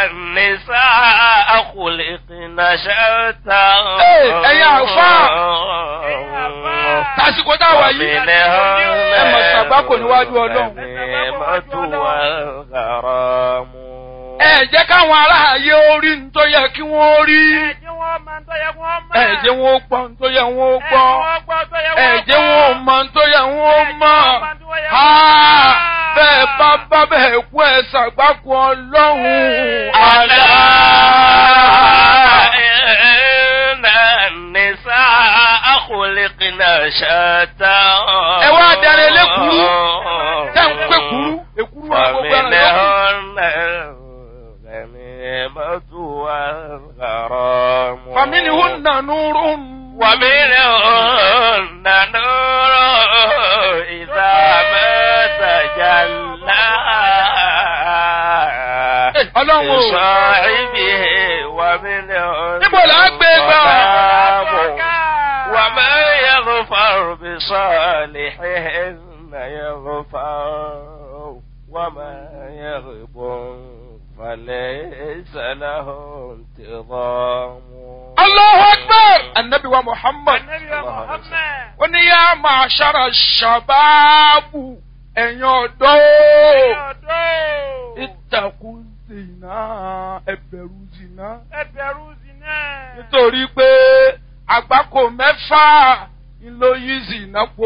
النساء خلقن شتى ẹ̀yin àfáà. tásìkò tá a wà yìí ẹ mọ̀ ṣàgbákò níwájú ọlọ́run. ẹ jẹ́ káwọn aráàyè orí ní tó yẹ kí wọ́n rí. ẹ jẹ́ wọn ó gbọ́ ní tó yẹ wọ́n ó gbọ́. ẹ jẹ́ wọn ó mọ̀ ní tó yẹ wọ́n ó mọ̀. Ha! bẹ́ẹ̀ bá bá bẹ́ẹ̀ kú ẹ ṣàgbákò ọlọ́run. ألا إن النساء خلقن شتى ẹ wá darí elékuru tẹ́ ń pé kuru èkuru wa gbogbo ẹran yòókù. ومنهن الغنيمة والغرام فمنهن نور ومنهن نور إذا ما تجلى ọlọ́run o. لصاحبه ومنهن níbo là á gbé gbà. ظلام وما يغفر بصالحهن يغفر وما يغب فليس له انتظام Allahu Akbar! Annabi wa Muhammad. Ó ní yá máa ṣára ṣàbáàbù ẹ̀yin ọ̀dọ́. Ìtàkùn zìnà ẹ̀bẹ̀rù zìnà. Nítorí pé àgbákò mẹ́fà ló yí zìnà po.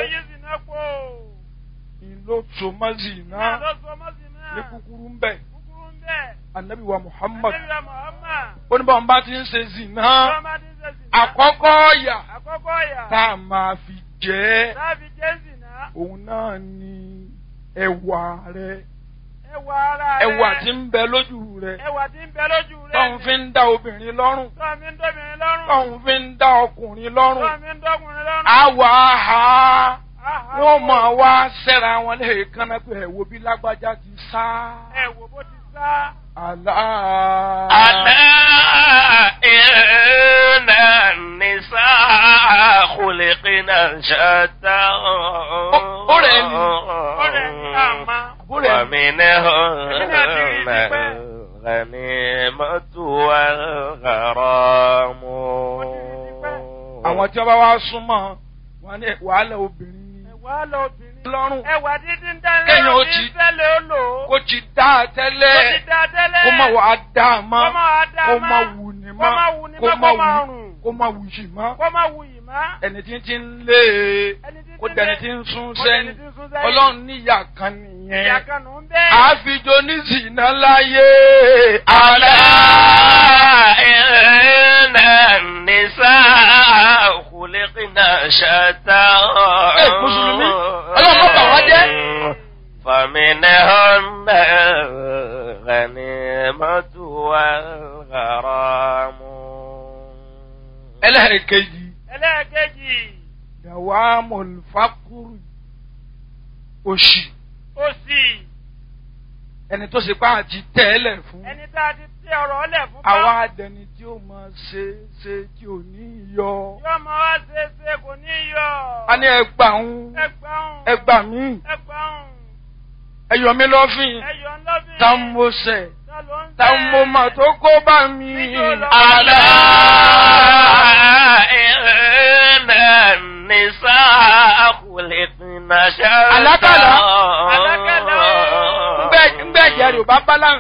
Ìlò tòmọ́ zìnà ní kúkúrú ń bẹ̀. Annabi wa Muhammad. Ó ní báwọn bá ti ń ṣe zìnà. Àkọ́kọ́ ọ̀yà Àkọ́kọ́ ọ̀yà. tá a máa fi jẹ́ Láàbí Jésì náà. òun náà ni ẹwà rẹ Ẹwà ara rẹ̀. ẹwà tí ń bẹ lójú rẹ Ẹwà tí ń bẹ lójú rẹ̀. tóun fi ń dá obìnrin lọ́rùn Tọ́ mi ń dóbìnrin lọ́rùn. tóun fi ń dá ọkùnrin lọ́rùn Tọ́ mi ń dọ́kùnrin lọ́rùn. àwọ̀ àhà Áhà. wọ́n máa wá sẹ́ra wọn lè kánná pé ẹ̀wò bí lágbájá ti sá Ẹ wò bó ti sá. àlá. ألا إن النساء خلقن شتى ọ̀rẹ́ ni. Ọ̀rẹ́ ni àmà. Àbúrò ẹ̀ ومنهن الغنيمة والغرام àwọn tí wọ́n bá wá súnmọ́ wọn ní wàhálà obìnrin ni Ẹwà lọ obìnrin. lọ́rùn Ẹwà dídí ń dání Kéèyàn ó lọ́rùn ti- ní fẹ́lẹ̀ ó lò ó. kó ti dá a Ó tẹ́lẹ̀ ti dá tẹ́lẹ̀. kó má wàá dá a mọ́ Kó má wàá dá a kó mọ́. má wù ní Kó má mọ́ wù ní kó mọ́, má kó má wù rùn. kó má wù yìí mọ́ Kó má wù yìí má. ẹni tí tí ń lé e Ẹni tí kó tí ń dẹni lé- tí ń sún kó sẹ́yìn dẹni tí ń sún sẹ́yìn. ọlọ́run níyà kan Ìyá nìyẹn kan nù ń bẹ́ẹ̀. àfijọ́ oníṣìná láyé ألا àlá إن النساء خلقن شتى Ẹ, Mùsùlùmí, Ọlọ́run má bà wá jẹ́. فمنهن الغنيمة والغرام ẹlẹ́ẹ̀kejì Ẹlẹ́ẹ̀kejì. dàwa mọ̀lùfákùrù òṣì Òsì. ẹni tó ṣe pé àti tẹ́lẹ̀ fún Ẹni tá a ti tẹ ọ̀rọ̀ ọlẹ̀ fún bá. àwa adẹni tí ó máa ṣe ṣe tí ò ní yọ Yóò mọ wá ṣe é ṣe kò ní yọ. a ní ẹgbà ń Ẹgbàún. ẹgbà mí Ẹgbàún. ẹyọ mi lọ́fìn Ẹyọ ńlọ́bìn. tá ń mo sẹ̀ Ta ló ń tá ń mo mà tó kó bá mi. ألا إن النساء خلقن شتى Àlákàlà. Àlákàlà. ń bẹ́ẹ̀ jẹ́ rẹ̀ ò bá bá láǹ